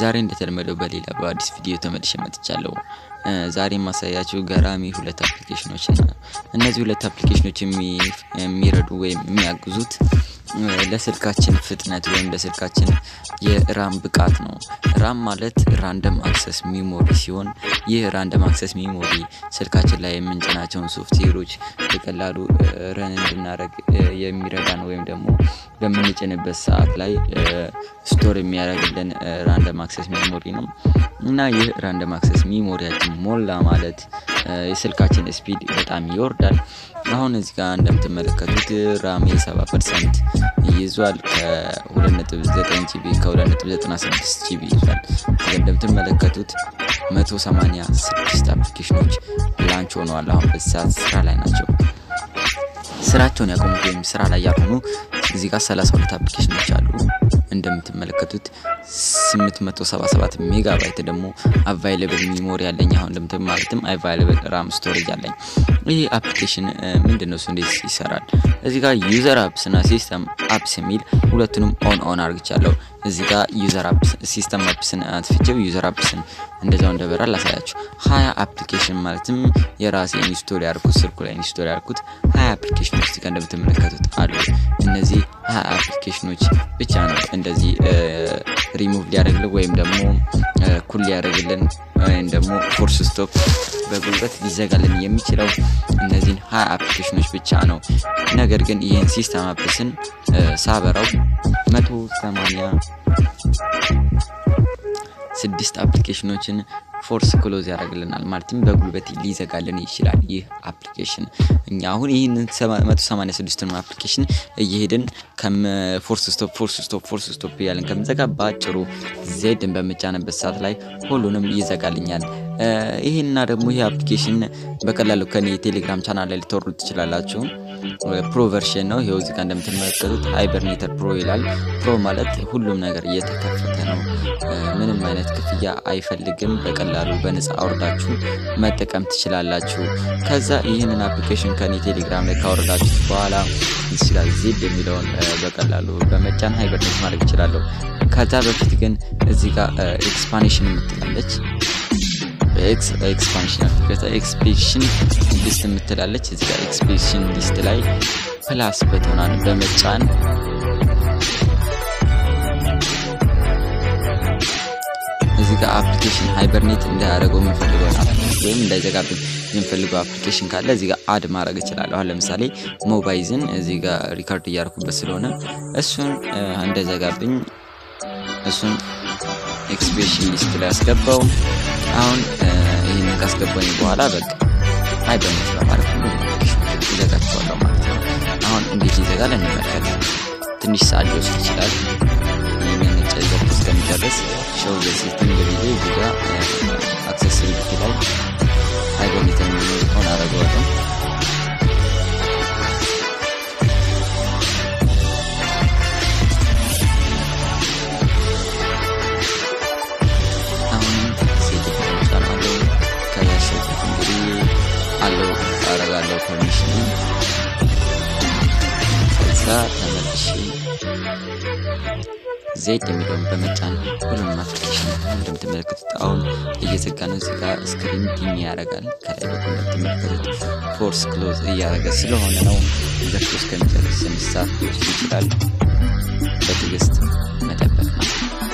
ዛሬ እንደተለመደው በሌላ በአዲስ ቪዲዮ ተመልሼ መጥቻለሁ። ዛሬ የማሳያችሁ ገራሚ ሁለት አፕሊኬሽኖች ነው። እነዚህ ሁለት አፕሊኬሽኖች የሚረዱ ወይም የሚያግዙት ለስልካችን ፍጥነት ወይም ለስልካችን የራም ብቃት ነው። ራም ማለት ራንደም አክሰስ ሚሞሪ ሲሆን ይህ ራንደም አክሰስ ሚሞሪ ስልካችን ላይ የምንጭናቸውን ሶፍትዌሮች በቀላሉ ረን እንድናደርግ የሚረዳን ወይም ደግሞ በምንጭንበት ሰዓት ላይ ስቶር የሚያደርግልን ራንደም አክሰስ ሚሞሪ ነው እና ይህ ራንደም አክሰስ ሚሞሪያችን ሞላ ማለት የስልካችን ስፒድ በጣም ይወርዳል። አሁን እዚህ ጋር እንደምትመለከቱት ራሜ 70 ፐርሰንት ይዟል። ከ2.9 ጂቢ ከ2.96 ጂቢ ይዟል። እንደምትመለከቱት 186 አፕሊኬሽኖች ላንች ሆነዋል። አሁን በዚህ ሰዓት ስራ ላይ ናቸው። ስራቸውን ያቆሙት ወይም ስራ ላይ ያልሆኑ እዚህ ጋር 32 አፕሊኬሽኖች አሉ። እንደምትመለከቱት 877 ሜጋባይት ደግሞ አቫይለብል ሚሞሪ ያለኝ አሁን እንደምትም ማለትም አቫይለብል ራም ስቶሬጅ አለኝ። ይህ አፕሊኬሽን ምንድን ነው? እሱ እንዴት ይሰራል? እዚህ ጋር ዩዘር አፕስ እና ሲስተም አፕስ የሚል ሁለቱንም ኦን ኦን አርግቻለሁ። እዚህ ጋር ዩዘር አፕስ ሲስተም አፕስን አጥፍቼው ዩዘር አፕስን እንደዛው እንደበራ ላሳያችሁ። ሀያ አፕሊኬሽን ማለትም የራሴ ኢንስቶል ያርኩት ስልኩ ላይ ኢንስቶል ያርኩት ሀያ አፕሊኬሽኖች እዚህ ጋር እንደምትመለከቱት አሉ። እነዚህ ሀያ አፕሊኬሽኖች ብቻ ነው እንደዚህ ሪሙቭ ሊያደርግልን ወይም ደግሞ ኩል ሊያደርግልን ወይም ደግሞ ፎርስ ስቶፕ በጉልበት ሊዘጋልን የሚችለው እነዚህን ሀያ አፕሊኬሽኖች ብቻ ነው። ነገር ግን ይህን ሲስተም አፕስን ሳበራው መቶ ሰማንያ ስድስት አፕሊኬሽኖችን ፎርስ ክሎዝ ያደርግልናል ማለትም በጉልበት ሊዘጋልን ይችላል። ይህ አፕሊኬሽን እኛ አሁን ይህንን 186ን አፕሊኬሽን እየሄድን ፎርስ ስቶፕ ፎርስ ስቶፕ ፎርስ ስቶፕ እያለን ከምዘጋ በአጭሩ ዜድን በምጫንበት ሰዓት ላይ ሁሉንም ይዘጋልኛል። ይህና ደግሞ ይህ አፕሊኬሽን በቀላሉ ከኔ የቴሌግራም ቻናል ላይ ልትወርዱ ትችላላችሁ። ፕሮ ቨርሽን ነው። ይኸው እዚህ ጋር እንደምትመለከቱት ሃይበርኔተር ፕሮ ይላል። ፕሮ ማለት ሁሉም ነገር እየተከፈተ ነው። ምንም አይነት ክፍያ አይፈልግም። በቀላሉ በነፃ አውርዳችሁ መጠቀም ትችላላችሁ። ከዛ ይህንን አፕሊኬሽን ከኔ ቴሌግራም ላይ ካወረዳችሁ በኋላ እዚህ ጋር ዜድ የሚለውን በቀላሉ በመጫን ሃይበርኔት ማድረግ እችላለሁ። ከዛ በፊት ግን እዚህ ጋር ኤክስፓንሽን የምትላለች ኤክስፓንሽን አፕሊኬሽን ኤክስፔሽን ሊስት የምትላለች እዚህ ጋር ኤክስፔሽን ሊስት ላይ ፕላስ በተናን በመጫን እዚህ ጋር አፕሊኬሽን ሃይበርኔት እንዳያደርገው የምንፈልገው ወይም እንዳይዘጋብን የምንፈልገው አፕሊኬሽን ካለ እዚህ ጋር አድ ማድረግ እችላለሁ። አሁን ለምሳሌ ሞባይዝን እዚህ ጋር ሪካርድ እያደረኩበት ስለሆነ እሱን እንዳይዘጋብኝ እሱን ኤክስፔሽን ሊስት ላይ ያስገባው። አሁን ይህንን ካስገባኝ በኋላ በቃ ሃይበርኔት በማለት ሁሉ ይዘጋቸዋለሁ ማለት ነው። አሁን እንዴት ይዘጋል እንመልከት። ትንሽ ሰዓት ሊወስድ ይችላል። ይህንን ነጭ ዘርፍ እስከሚጨርስ ሾው በሲስተም በጊዜ እዚህ ጋር አክሰሲቢሊቲ ላይ ሃይበርኔት ሆን አደረገዋለሁ። አለው አረጋለሁ ፐርሚሽን ከዛ ተመልሼ ዜድ የሚለውን በመጫን ሁሉንም አፕሊኬሽን እንደምትመለከቱት አሁን እየዘጋ ነው። እዚህ ጋር ስክሪን ዲም ያደርጋል። ከላይ በኩል እንደምትመለከቱት ፎርስ ክሎዝ እያደረገ ስለሆነ ነው። ዘግቶ እስከሚጨርስ ስድስት ሰዓት ሊወስድ ይችላል። በትዕግስት መጠበቅ ነው።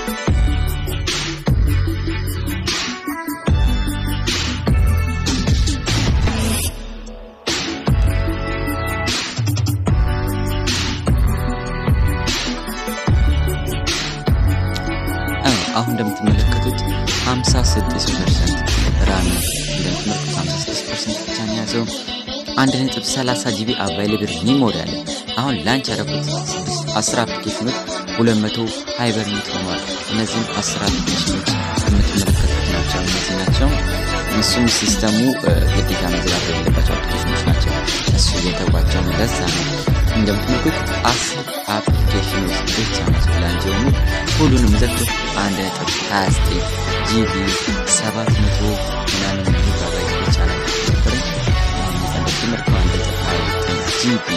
አሁን እንደምትመለከቱት 56 ፐርሰንት ራሚ እንደምትመለከቱት 56 ፐርሰንት ብቻ ነው ያዘው። 1.30 ጂቢ አቫይለብል ሚሞሪ አለ። አሁን ላንች ያደረኩት 10 አፕሊኬሽኖች 200 ሃይበርኔት ሆኗል። እነዚህም 10 አፕሊኬሽኖች የምትመለከቱት ናቸው። እነዚህ ናቸው። እሱም ሲስተሙ ግዴታ መዘጋት የሌለባቸው አፕሊኬሽኖች ናቸው። እሱ እየተጓቸው ለዛ ነው እንደምትመለከቱት አስር አፕሊኬሽኖች ብቻ ናቸው ላንች የሆኑ ሁሉንም ዘግቶ አንድ ነጥብ ሀያ ዘጠኝ ጂቢ ሰባት መቶ ምናምን ሜጋባይት ብቻ ነው ነበረኝ። እንደምትመለከቱ አንድ ነጥብ ሀያ ዘጠኝ ጂቢ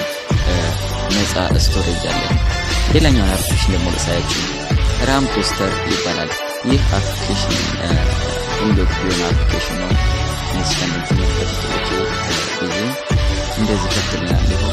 ነፃ ስቶሬጅ አለ። ሌላኛውን አፕሊኬሽን ደግሞ ልሳያችሁ ራም ቶስተር ይባላል። ይህ አፕሊኬሽን ኢንዶክ የሆነ አፕሊኬሽን ነው። እነዚህ እንደምትመለከቱት ጊዜ እንደዚህ ከፍትልናል። ይኸው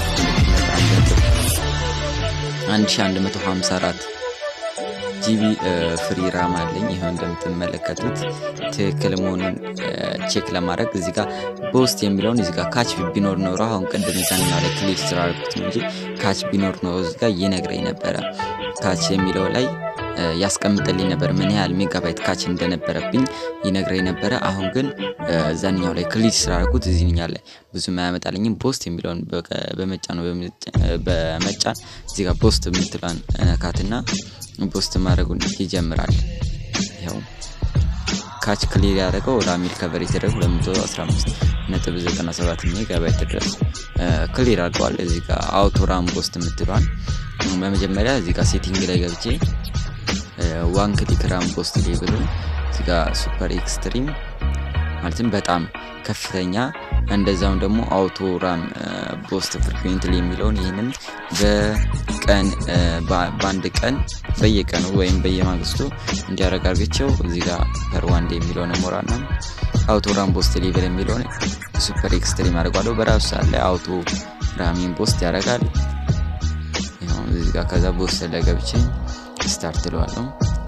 አንድ ሺ አንድ መቶ ሀምሳ አራት ጂቢ ፍሪ ራም አለኝ። ይኸው እንደምትመለከቱት ትክክል መሆኑን ቼክ ለማድረግ እዚህ ጋር በውስጥ የሚለውን እዚህ ጋር ካች ቢኖር ኖሮ አሁን ቅድም ዛኛው ላይ ክሊክ ስላደረኩት ነው እንጂ ካች ቢኖር ኖሮ እዚህ ጋር ይነግረኝ ነበረ። ካች የሚለው ላይ ያስቀምጥልኝ ነበር ምን ያህል ሜጋባይት ካች እንደነበረብኝ ይነግረኝ ነበረ። አሁን ግን ዛኛው ላይ ክሊክ ስላደረኩት እዚህኛው ላይ ብዙም አያመጣልኝም። ፖስት የሚለውን በመጫን ነው በመጫን እዚህ ጋር ፖስት የምትሏን ነካትና ፖስት ማድረጉን ይጀምራል። ይኸው ካች ክሊር ያደረገው ወደ አሚል ከቨር የተደረገ 215 ነጥብ 97 ሜጋባይት ድረስ ክሊር አድርገዋል። እዚህ ጋር አውቶ ራም ፖስት የምትሏን በመጀመሪያ እዚህ ጋር ሴቲንግ ላይ ገብቼ ዋን ክሊክ ራም ፖስት ሌብሉ እዚህ ጋር ሱፐር ኤክስትሪም ማለትም በጣም ከፍተኛ እንደዛውም ደግሞ አውቶ ራም ቦስት ፍሪኩዌንትሊ የሚለውን ይህንን በቀን በአንድ ቀን በየቀኑ ወይም በየማግስቱ እንዲያደርግ አድርገቸው እዚህ ጋር ፐር ዋንድ የሚለውን ሞራና አውቶ ራም ቦስት ሌቨል የሚለውን ሱፐር ኤክስትሪም አድርጓለሁ። በራሱ ሰዓት ላይ አውቶ ራሚን ቦስት ያደርጋል። እዚህ ጋር ከዛ ቦስት ላይ ገብቼ ስታርት እለዋለሁ።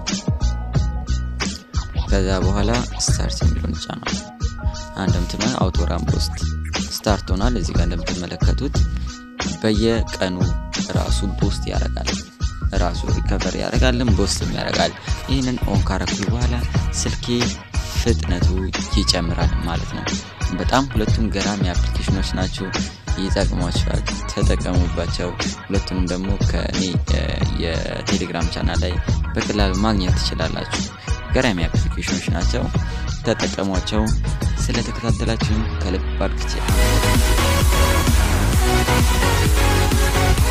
ከዛ በኋላ ስታርት የሚለውን ጫነው። እንደምትመ አውቶ ራም ፖስት ስታርት ሆኗል። እዚህ ጋር እንደምትመለከቱት በየቀኑ ራሱ ቦስት ያደርጋል። ራሱ ሪከቨር ያደርጋልን ቦስትም ያደርጋል። ይህንን ኦን ካረኩ በኋላ ስልኬ ፍጥነቱ ይጨምራል ማለት ነው። በጣም ሁለቱም ገራሚ አፕሊኬሽኖች ናቸው። ይጠቅሟቸዋል፣ ተጠቀሙባቸው። ሁለቱንም ደግሞ ከእኔ የቴሌግራም ቻናል ላይ በቀላሉ ማግኘት ትችላላችሁ። ገራሚ አፕሊኬሽኖች ናቸው። ተጠቀሟቸው። ስለተከታተላችሁን ከልብ አድርጌ